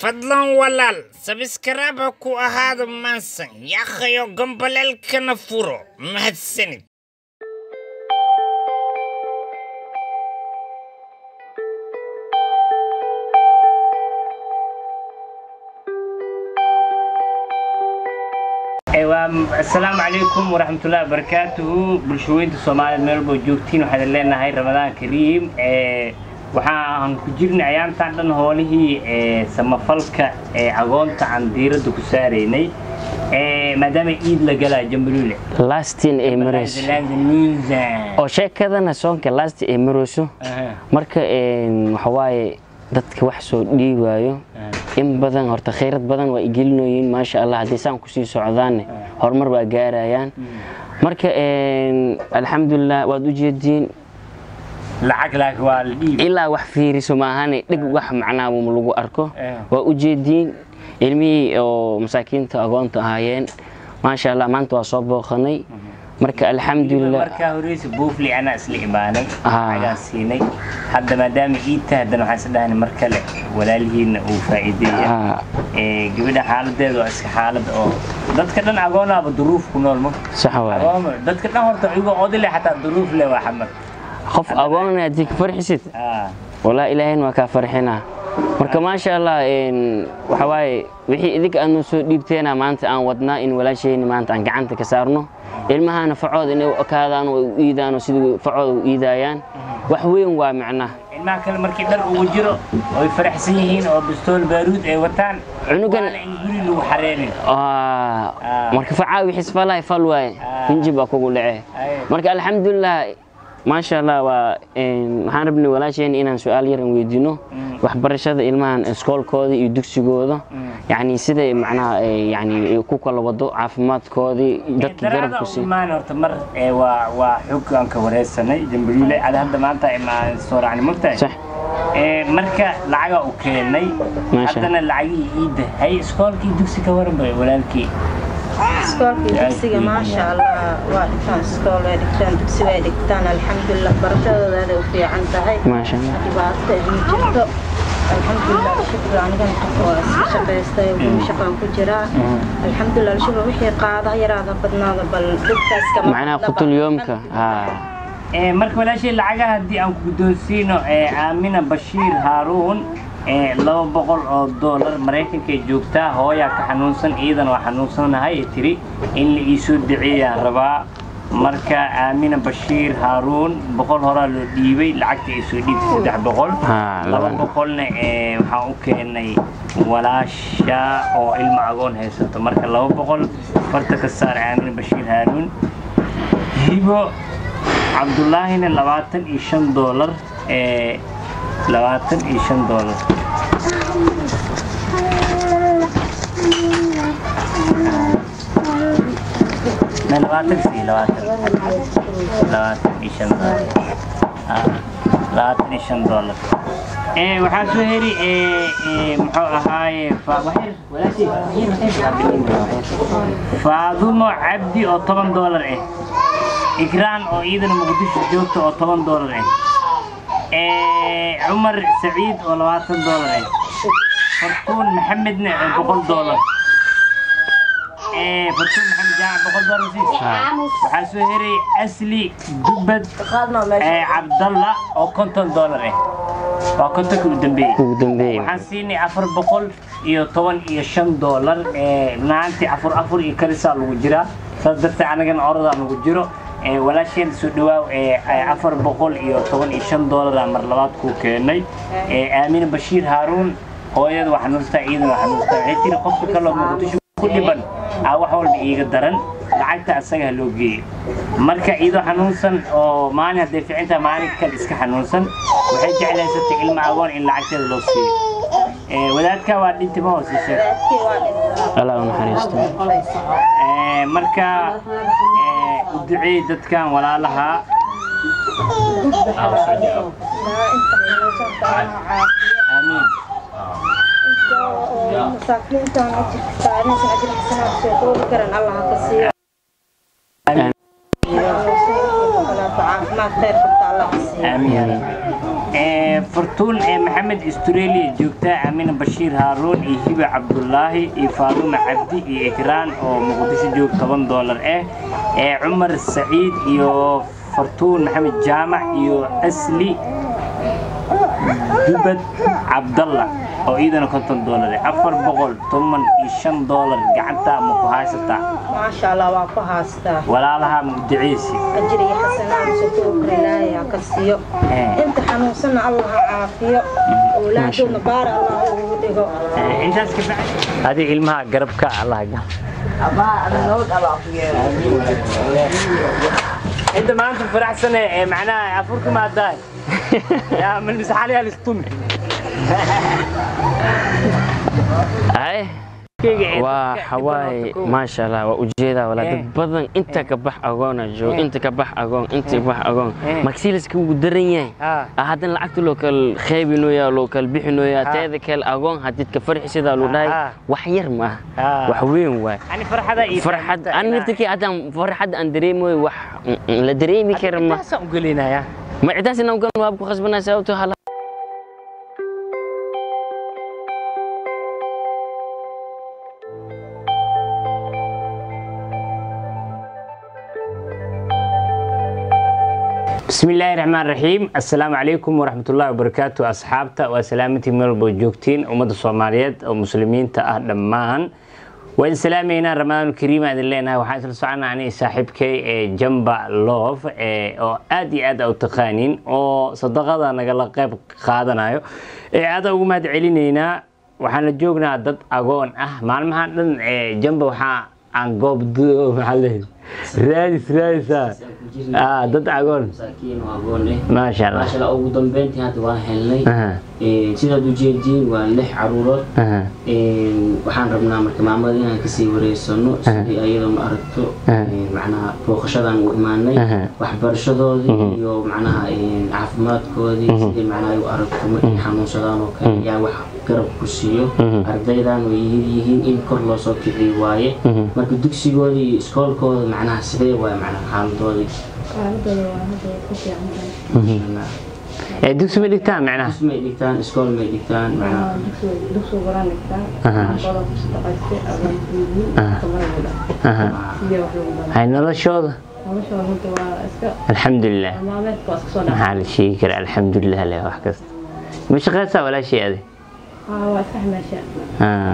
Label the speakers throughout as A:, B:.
A: fadlan walaal sabiskraab ha ku ahaado maansan yaakhayo gomboleelkana furo mahadsanid
B: asalaamu calaykum waraxmatullahi wabarakaatuhu bulshooyinta soomaaliyeed meel walbo joogtiin waxaan leenahay ramadaan kariim waxaan ku jirnay ayaantaan dhan hoolihii samafalka ee agoonta aan diiradda ku saaraynay maadaama ciid la galaa jambaluule
C: lastin ay marayso oo sheekadana soonka lasti ay marayso marka waxawaaye dadka wax soo dhiibaayo in badan horta khayrad badan waa igelinoyiin maasha allah haddii saan kusii socdaanne horumar waa gaarayaan marka alxamdulilah waad u jeediin
B: lacag laakiin waa la dhiibi
C: ilaa wax fiiriso maahane dhig wax macnaha lagu arko waa u jeediin ilmihii oo masaakiinta agoonta ahaayeen maasha allah maanta waa soo booqanay marka alxamdulilah
B: markaa horeysa buufli anaa isla imaanay agaa siinay hadda maadaama iidta haddana waxaan isdhahnay mar kale walaalihiina uu faa'iideeya gabadha xaaladeeda waa iska xaalad oo dadka dhan agoonaaba duruuf ku nool ma
C: sax waaye
B: dadka dhan horta igoo odile xataa duruuf leh waa xamar
C: qof agoonana haddii ka farxisid walaa ilaahayna waa kaa farxinaa marka maasha allah waxa waaye wixii idinka aad noo soo dhiibteena maanta aan wadnaa in walaashayni maanta aan gacanta ka saarno ilmahana facooda inay u ekaadaan oo u iidaan oo sidii facooda u iidayaan wax weyn waa macnaha
B: ilmaha kale markii dhar ugu jiro oy faraxsan yihiin oo bistool baaruud ay wataan
C: cunugan
B: in guri lagu xareenin
C: marka facaa wixiis falahay fal waaye hinji baa kugu dhece marka alxamdulilah maasha allah waa waxaan rabnay walaasheen inaan su-aal yaran weydiino waxbarashada ilmahan iskoolkooda iyo dugsigooda yani siday macnaha yani ku kala wado caafimaadkoodii dadka garab ku sii
B: imaan horta mar waa waa xog aan ka wareysanay jambaluule ada hadda maanta imaan soo raacni mogtahay
C: sax
B: marka lacaga u keenay haddana lacagihii iidda hay iskoolkii dugsi ka waran bay walaalkii
D: iskoolkii dugsiga maasha allah waa dhigtaan iskool way dhigtaan dugsi way dhigtaan alxamdulilah barashadooda aday u fiican tahay
C: maasha allah
D: dhibaato idin jirto alxamdulilah shukr anigana qofka waa iska shaqaystay shaqaan ku jiraa alxamdulilah shukr wixii qaada yaraada badnaada bal dhibkaas kama
C: macnaha qutulyoomka
B: marka walaashay lacagaha haddii aan ku guddoonsiino aamina bashiir haaruun laba boqol oo doolar maraykanka ay joogtaa hooyaa ka xanuunsan iyadana waa xanuunsanahay ee tiri in la iisoo duceeyaan rabaa marka aamina bashiir haaruun boqol horaa loo dhiibay lacagta ay soo dhiibtay saddex boqol laba boqolna waxaan u keenay walaasha oo ilma agoon haysato marka laba boqol farta ka saar aamina bashiir haaruun hibo cabdullaahina labaatan iyo shan doolar labaatan iyo shan doolar labaatan sii labaatan labaatan iyo shan doolar labaatan iyo shan doolar waxaa soo heri muxuu ahaaye faadumo cabdi oo toban doolar ah ikraan oo iyadana muqdisho joogta oo toban doolar ah cumar saciid oo labaatan doolar ah fartuun maxamedna boqol doolar fartuun maxamed jaamac boqol doolar siis waxaa soo heray asli dubad cabdalla oo konton doolar ah waa kontonka u dambeeyey
C: ugu dambeeyey
B: waxaan siinay afar boqol iyo toban iyo shan doolar naantii afur afur iyo kalisaa lagu jiraa saas darteed anagana oradaa lagu jiro walaasheen soo dhawaaw afar boqol iyo toban iyo shan doolara mar labaad kuu keenay aamina bashiir haaruun hooyada waa xanuunstaa ciidana waa xanuunstaa waxay tiri qofka kaloo muqdisho ku dhiban aa wax walba iiga daran lacagta asaga ha loo geeyo marka iyadoo xanuunsan oo maalin hadday ficintaa maalin kale iska xanuunsan waxay jeclaysatay ilma agoon in lacagteeda loo siiyo wadaadka waa dhintima hoose sheeg
C: allah u naxariisto
B: marka u duceey dadkan walaalaha aamiin
D: masaakiintan ajirka saarinaysa ajir xasanaad soo koobi karan allah ha ka siiyo caafimaad khayr qabta allah ha siiyo
B: aamiin fartuun ee maxamed australia joogta amina bashiir haaruun iyo hiba cabdulaahi iyo faadume cabdi iyo ikraan oo muqdisho joog toban doolar ah ee cumar saciid iyo fartuun maxamed jaamac iyo asli dubad cabdalla oo iidana konton doolar ah afar boqol toban iyo shan doolar gacanta ma ku haysataa
D: maasha allah waa ku haastaa
B: walaalaha mugdiciisi
D: ajir iyo xasanaan sukuukra ilaahay ha ka siiyo
B: Eh.
D: inta xanuunsanna allah ha caafiyo awlaadowna baara allah ugu dhigo
B: intaas ka bacdi adi ilmaha garabka allah gal انت ما انت فرح سنه معناها افرك ما داي يا من مسحالي الاستمع
C: ay waa xawaaye maasha allah waa ujeedaa walaa dad badan inta ka bax agoona joogo inta ka bax agoon inta bax agoon maksiiliska wuu daran yahay Ah, haddana lacagta loo kala qaybinoyaa loo kala bixinoyaa teeda kale agoon hadidka farxi sidaa loo dhahay
B: Ah.
C: wax yar maaha
B: Ah.
C: wax weyn waay
B: يعني فرحة ايه
C: farxad an naftirkii haddaan farxad aan dareemoy wax mm, mm, la dareemi kara ma
B: قولينا يا
C: ma cidaas inaan gan waab ku khasbanaa sababto hala
B: بسم الله الرحمن الرحيم السلام عليكم ورحمة الله وبركاته أصحابتا وسلامتي ملبو جوجتين أمد الصوماليات ومسلمين تأه دمان وإن سلامينا رمضان الكريم أذن لنا وحان سلسعنا عني صاحبكي جنبا لوف أو آدي آد أو تقانين أو صدقادا نقل قيب قادنايو آد أو مهد علينينا waxaana joognaa dad agoon ah maalmahan dhan ee jamba waxaa aan goob du- maxaa la leeyahay, raadis raadisa ah dad agoon
C: masaakiin oo agoon eh
B: maasha allah
C: maasha allah ugu dambeyntii hadda waan helnay
B: Aha,
C: Ee, sidaad u jeediin waa lix caruurood
B: aha,
C: Ee, waxaan rabnaa marka maamada inaan kasii wareysano sidii ayadoon aragto
B: Aha.
C: ee, macnaha booqashadan u imaanay
B: Aha.
C: waxbarashadoodii iyo macnaha ee, caafimaadkoodii sidii macnaha ay u aragto markay xanuunsadaan oo kale yaa wax garab ku siiyo ardaydan way yihiin in kor loo soo kiciyo waaye marka dugsigooda iyo iskoolkooda macnaha sidee waaye macnaha xaaladoodii
D: xaaladooda waa hadda ku fiican
B: ee dugsi ma dhigtaan macnaha
C: dus may dhigtaan iskool may dhigtaan macnaha
D: dugsiga goraan dhigtaan
B: Aha.
D: qodob sadaqayste abaankuudiin kamaragudha
B: Aha.
D: sidee wax lagu baraa
B: hay noloshooda
D: noloshooda runta waa iska
B: alxamdulilah
D: maalmeedka waa iska soo dhaca
B: maxaa la sheegi karaa alxamdulilah leh wax kasta ma shaqaysaa walaashii adi
D: waa iska xamaasha
B: Ah.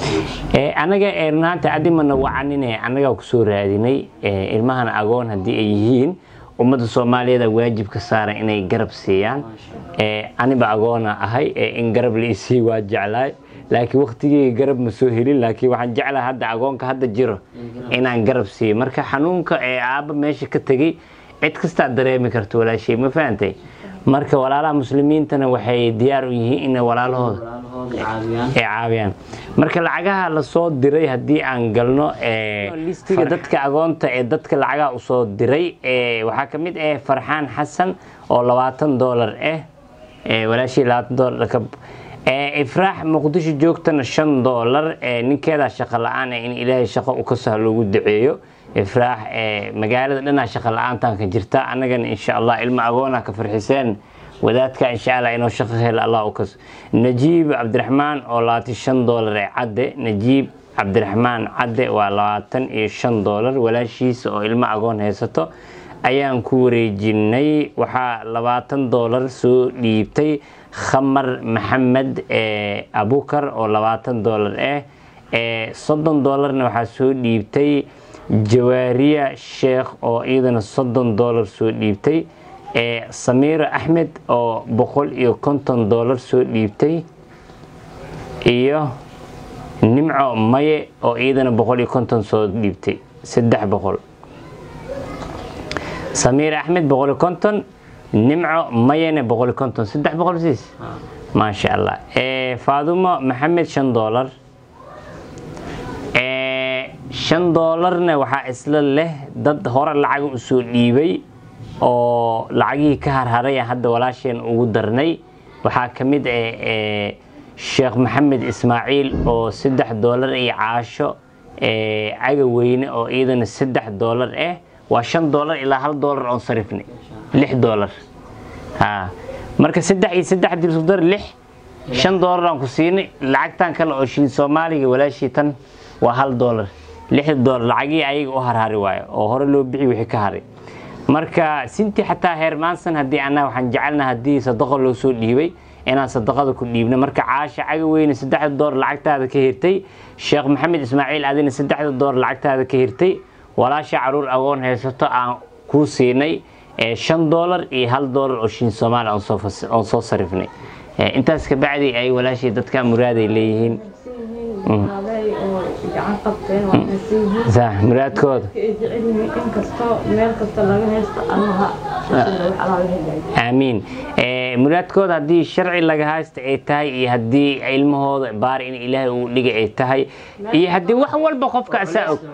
B: ee anaga ee runaanta adimana wacanine annagaa kusoo raadinay ee, ilmahan agoon haddii ay yihiin ummadda soomaaliyeed waajib ka saaran inay garab siiyaan ee, aniba agoona ahay ee, in garab la isii waa jeclaay laakiin waqtigeyga garab ma soo helin laakiin waxaan jeclahay hadda agoonka hadda jiro inaan garab siiyo marka xanuunka ee aabba meesha ka tegey cid kastaa dareemi karto walaashay ma fahantay marka walaalaha muslimiintana waxay diyaar u yihiin in walaalahooda
C: walaalahooda caawiyaan
B: ay caawiyaan marka lacagaha lasoo diray haddii aan galno ee, listiga dadka agoonta ee dadka lacagaha usoo diray ee, waxaa ka mid ah farxaan xasan oo labaatan doolar ah ee, walaashii labaatan doolar ka ee, ifraax muqdisho joogtana shan doolar ee, ninkeedaa shaqo la-aan eh, in ilaahay shaqo u ka sah loogu duceeyo ifraax ee, magaalada dhanaa shaqo la-aantan ka jirta annagana insha allah ilmo agoona ka farxiseen wadaadka insha allah inuu shaqo helo allah u kas najiib cabdiraxmaan oo labaatan shan doolar ee cadde najiib cabdiraxmaan cadde waa labaatan iyo shan doolar walaashiisa oo ilmo agoon haysato ayaan ku wareejinay waxaa labaatan doolar soo dhiibtay khamar maxamed ee abukar oo labaatan doolar ah ee soddon doolarna waxaa soo dhiibtay jawaariya sheekh oo iyadana soddon doolar soo dhiibtay ee samiiro axmed oo boqol iyo konton doolar soo dhiibtay iyo nimco maye oo iyadana boqol iyo konton soo dhiibtay saddex boqol samiir axmed boqol iyo konton nimco mayene boqol iyo konton saddex boqol siis maasha allah ee faadumo maxamed shan doolar ee shan doolarna waxaa isla leh dad hore lacag u soo dhiibay oo lacagihii ka harharay aan hadda walaasheen ugu darnay waxaa ka mid ah ee, sheekh maxamed ismaaciil oo saddex doolar iyo caasho ee, caga weyne oo iyadana saddex doolar ah waa shan doolar ilaa hal doolar oon sarifnay lix doolar ha marka saddex iyo saddex haddii isku dar lix shan doolar aan ku siinay lacagtan kale oo shilin soomaaliga walaashii tan waa hal doolar lixda doolar lacagii ayaga u harhari waayo oo hore loo bixi wixii ka haray marka sintii xataa heer maansan haddii annaga waxaan jecelna haddii sadaqo loo soo dhiibay inaan sadaqada ku dhiibno marka caasha caga weyne saddexda doolar lacagtaada ka hirtay sheekh maxamed ismaaciil adina saddexda doolar lacagtaada ka hirtay walaasha caruur agoon haysato aan kuu siinay shan doolar iyo hal doolar oo shilin soomaali oon soo sarifnay intaas kabacdi ay walaashii dadka muraaday leeyihiin muraadkooda aamiin muraadkooda haddii sharci laga haysta ay tahay iyo haddii ilmahooda baar in ilaahay uu dhiga ay tahay iyo haddii wax walba qofka asaa og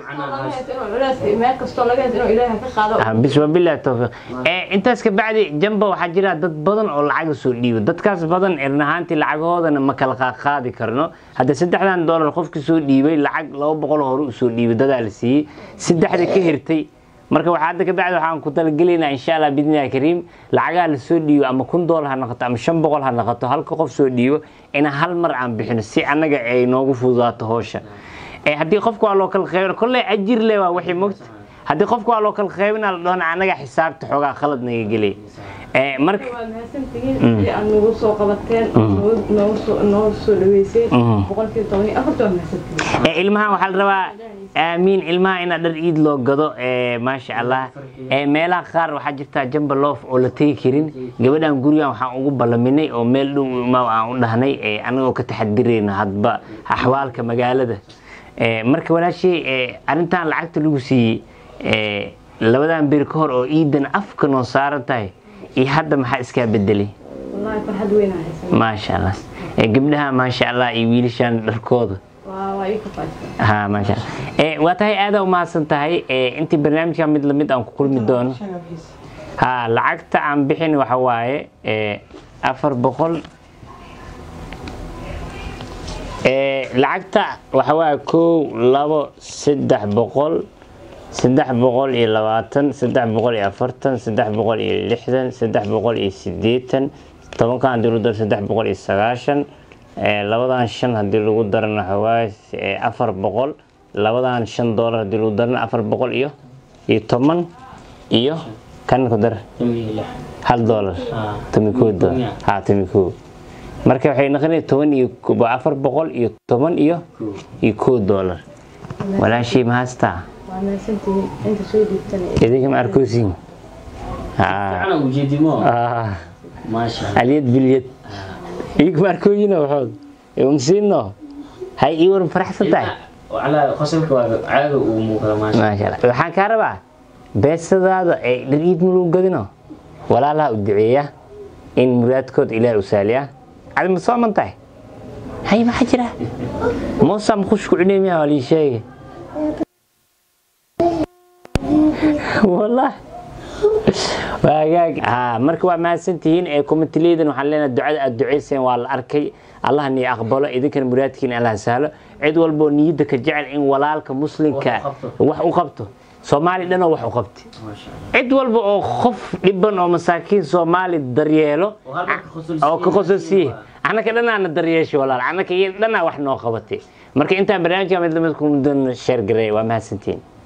B: bis wabilahi towfiiq intaas kabacdi jamba waxaa jira dad badan oo lacaga soo dhiibo dadkaas badan erin ahaantii lacagahoodana ma kala qaaqaadi karno hadda saddexdan doolar qofka soo dhiibay lacag laba boqol hore u soo dhiibay dadaa la siiyey saddexda ka hirtay marka waxaa hadda kabacdi waxaan ku talagelaynaa insha allah biidnillahi kariim lacagaha la soo dhiibo ama kun doolar ha noqoto ama shan boqol ha noqoto halka qof soo dhiibo ina hal mar aan bixino si annaga ay noogu fududaato howsha haddii qofka waa loo kala qeybin kolley ajir le waa wixii mogta haddii qofka waa loo kala qaybina la dhahona annaga xisaabta xoogaa khalad naga gelay marka
E: nagu soo qabateen noo soo dhaweyseen boqolkiiba toban iyo afarta waa mahadsantihiin
B: ilmahan waxaa la rabaa aamiin ilmaha inaa dhar iid loo gado maasha allah meelaha qaar waxaa jirtaa jamba loof oo la tegi karin gabadhan gurigan waxaan ugu ballaminay oo meel dhow imaa aan u dhahnay anagoo ka taxadirayna hadba axwaalka magaalada marka walaashii arrintan lacagta lagu siiyey labadan bir ka hor oo iidan afka noo saaran tahay iyo hadda maxaa iskaa bedelay
E: wallaahi farxad weyn aan haysan
B: maasha allah gabdhaha maasha allah iyo wiilashan dharkooda
E: waa waa ii kafaaysan
B: ha maasha allah waa tahay aadaa umahadsan tahay intii barnaamijka mid lamid aan ku kulmi doono ha lacagta aan bixin waxa waaye afar boqol lacagta waxa waaye kow labo saddex boqol saddex boqol iyo labaatan saddex boqol iyo afartan saddex boqol iyo lixdan saddex boqol iyo sideetan tobankan haddii lagu daro saddex boqol iyo sagaashan labadan shan haddii lagu darana waxa waaye afar boqol labadan shan doolar haddii lagu darana afar boqol iyo iyo toban iyo kan ku dar hal doolar tomi koo doolar ha tomi koo marka waxay noqonaya toban iyo afar boqol iyo toban iyo iyo koo doolar walaashii ma haystaa
E: waa mahadsantihiin inta soo dhiibtana
B: idinka ma arkoosin
C: أنا وجدي مو ما شاء الله
B: aliyad bilyad idinka ma arkooyina waxood umsiino hay ii waran faraxsan tahay
C: وعلى خصمك عاقة وموكا ما شاء الله
B: maasha allah waxaan kaa rabaa beesadaada ee dhar iid ma lagu gadino walaalaha u duceeya in muraadkood ilaah u saaliya cadi ma sooman tahay hay maxaa jira muusa ma kushku cuneymiya waa lii sheegay والله waagaag ha marka waa mahadsantihiin ee komitileydan waxaan leenahay ducada aad ducayseen waa la arkay allah ni aqbalo idinkana muraadkiina allah sahlo cid walboo niyadda ka jecel in walaalka muslimka wax u qabto soomaali dhanoo wax u qabti
C: ما شاء الله
B: cid walba oo qof dhiban oo masaakiin soomaali daryeelo oo ka qososiiye annaka dhanaana daryeeshay walaal annaka iyo dhanaa wax noo qabatay marka intaan barnaamijka mid lamid ku sheer gareey waa mahadsantihiin